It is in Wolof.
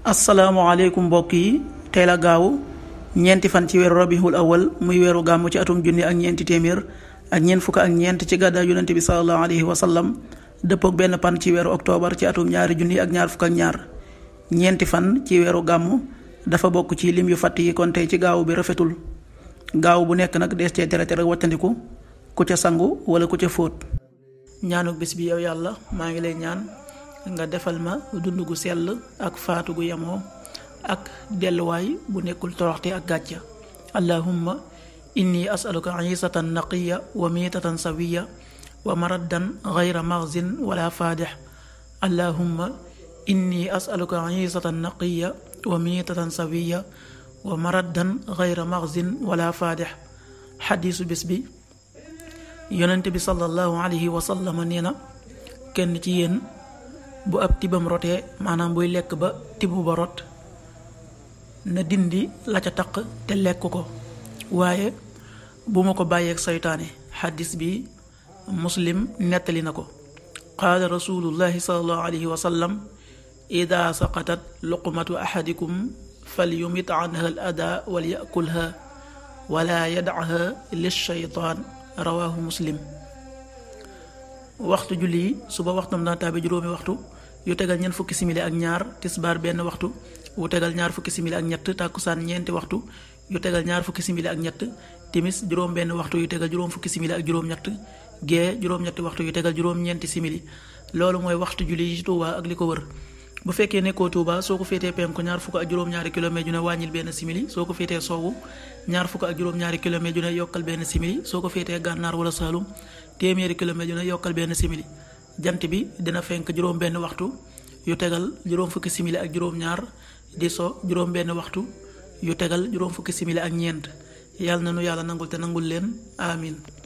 asalaamaaleykum mbokk yi tey la gaaw ñeenti fan ci weeru rabiul awal muy weeru gàmmu ci atum junni ak ñeenti téeméer ak ñeent fukk ak ñeent ci gàddaay yonente bi salallahu alayhi wa sallam dëppook benn pan ci weeru octobre ci atum ñaari junni ak ñaar fukk ak ñaar ñeenti fan ci weeru gàmmu dafa bokk ci lim yu fàtt yi kon tey ci gaaw bi rafetul gaaw bu nekk nag dees cee tere tere wattandiku ku ca sangu wala ku ca fóot ñaanu bés bi yow yàlla maa ngi lay ñaan nga defal ma dund gu sell ak faatu gu yemoo ak delluwaay bu nekkul toroxte ak gàcca allahumma inni asaluka isatan naqiya wa miitatan sawiya wa maraddan gayra maxzin wala faadix allahumma inni asaluka isatan naqiya wa miitatan sawiya wa maraddan gayra maxzin wala faadix xadiisu bés bi yonent bi sallallahu alayhi wa sallam nee na kenn ci yéen bu ab tibam rotee maanaam buy lekk ba tibb ba rot na dindi la ca taq te lekk ko waaye bu ma ko bàyyeeg saytaane xaddis bi muslim nettali na ko qaala rasulullahi salallahu alayhi wa sallam ida saqatat luqmatu ahadikum falyumit anha al ada wal yakulha wala yadaha lilshaytaan rawahu muslim waxtu julli yi suba waxtam dana taabe juróomi waxtu yu tegal ñeent fukki simili ak ñaar tisbaar benn waxtu wu tegal ñaar fukki simili ak ñett tàkkusaan ñeenti waxtu yu tegal ñaar fukki simili ak ñett timis juróom benn waxtu yu tegal juróom fukki simili ak juróom ñett gee juróom-ñetti waxtu yu tegal juróom ñeenti simili loolu mooy waxtu julli yi ci Tuuba ak li ko wër bu fekkee nekkoo Tuuba soo ko féetee penku ñaar fukk ak juróom-ñaari kilomètre ju ne wàññil benn simili soo ko féetee soowu ñaar fukk ak juróom-ñaari kilomètre ju ne yokkal benn simili soo ko féetee gànnaar wala Saalum téeméeri kilomètre yu ne yokkal benn simili jant bi dina fenk juróom benn waxtu yu tegal juróom fukki simili ak juróom ñaar di so juróom benn waxtu yu tegal juróom fukki simili ak ñeent yàlla na nu yàlla nangul te nangul leen amin